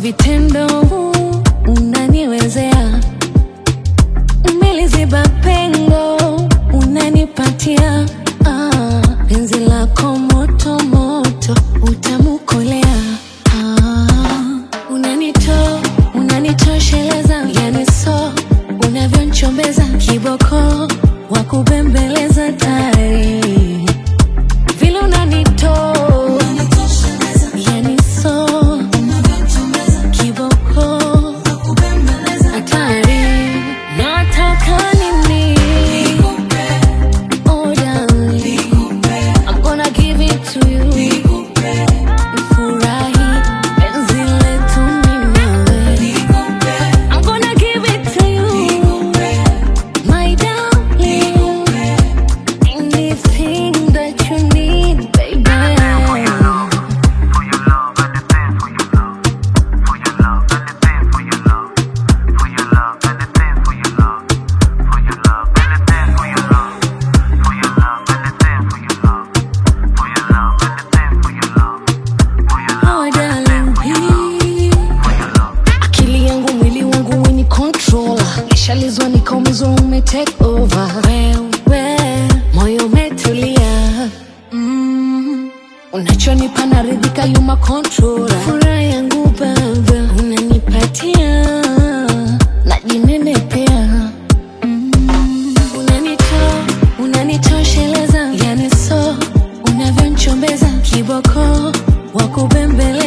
vitendo unaniwezea, umeliziba pengo unanipatia ah, penzi lako moto moto utamukolea ah, unanito unanitosheleza yani so unavyonchombeza kiboko wa kubembeleza tari vile unanito yani so kiboko hatari nataka nini oh darling I'm gonna give it to you Furahi penzi letu mimi nawe I'm gonna give it to you my darling anything that you need baby For your love, anything for your love. For your love, anything for your love. For your love, anything for your love. For your love, anything for your love. For your love, anything for your love. For your love, anything for your love. For your love, Oh darling for your love. akili yangu mwili wangu weni controller nishalizwa nikaumizwa ume take over wewe moyo umetulia mm. unachonipa naridhika yuma controller furaha yangu baba unanipatia najinenepea mm. unanito unanitosheleza yani so unavyonchombeza kiboko wa kubembele